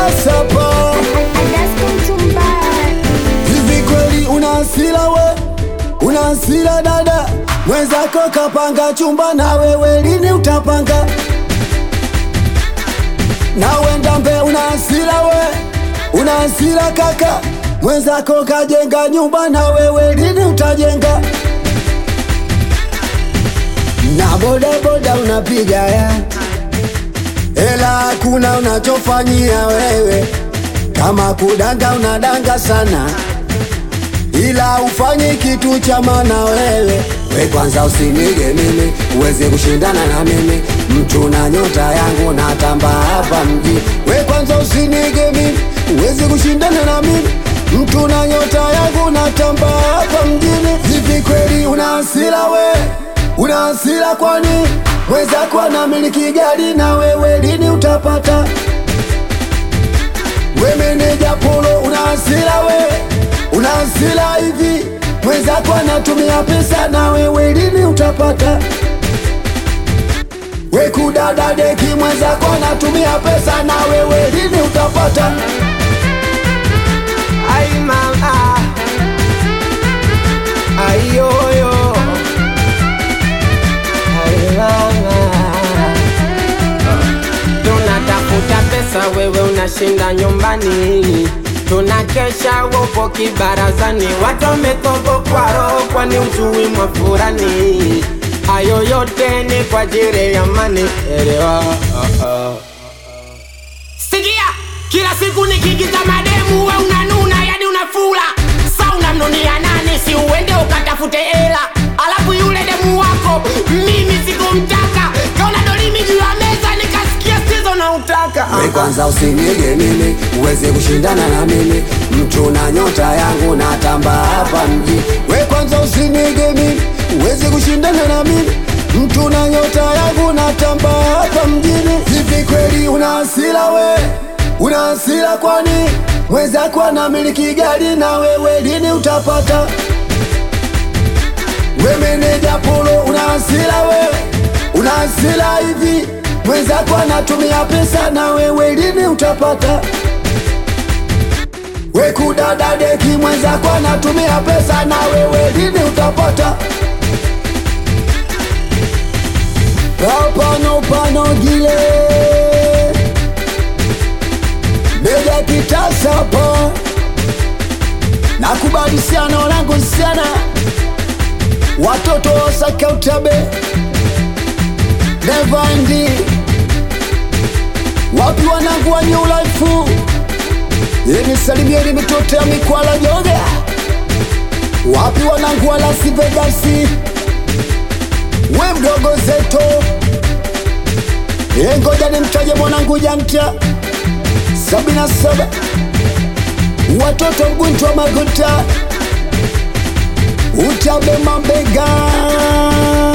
Kitasa hivi kweli una hasira we, una hasira dada, mwenzako kapanga chumba na wewe lini utapanga? Na wenda mbe una hasira we, una hasira kaka, mwenzako kajenga nyumba na wewe lini utajenga? Na bodaboda unapiga ya ela, hakuna unachofanyia wewe, kama kudanga unadanga sana ila ufanyi kitu cha maana wewe. We kwanza usinige mimi uweze kushindana na mimi, mtu na nyota yangu natamba hapa mji. We kwanza usinige mimi uweze kushindana na mimi, mtu na nyota yangu natamba hapa mjini. Hivi kweli una hasira we, una hasira kwani mwenzako anamiliki gari na wewe lini utapata? We meneja polo una hasira we, una hasira hivi, mwenzako anatumia pesa na wewe lini utapata? We kudada deki, mwenzako anatumia pesa na wewe lini utapata? Ay mama, ay yoyo, ay mama. Tunatafuta pesa, wewe unashinda nyumbani. Tunakesha wopo kibarazani, watu wametogokwa roho, kwani ujui mwafurani. Hayo yote ni kwa ajili ya mani, elewa. Sikia, kila siku nikigiza mademu we unanuna, yani unafula. Sa unamnunia nani? Si uende ukatafute hela, alafu yule demu wako mimi sikumtaka, kaona dolimi juu ya meza, nikasikia sizo na utaka. We kwanza usinige mimi uweze kushindana na mimi, mtu na nyota yangu natamba hapa mji. We kwanza usinige mimi uweze kushindana na mimi, mtu na nyota yangu natamba hapa mjini. Hivi kweli una hasira we, una hasira kwani mwenzako anamiliki gari na wewe lini utapata? We meneja polo una hasira we, una hasira hivi, mwenzako anatumia pesa na wewe lini utapata? We kudada deki, mwenzako anatumia pesa na wewe lini utapata? Pano pano gile Meja kitasa po Nakubali sana wanangu sana Watoto wasaka utabe Nevandi Wapi wanangu wa new life Yeni salimieni mitoto ya mikwala joga Wapi wanangu wa Las Vegas We mdogo zeto E ngoja nimtaje mwanangu janta sabini na saba watoto mgunjwa maguta utabe mabega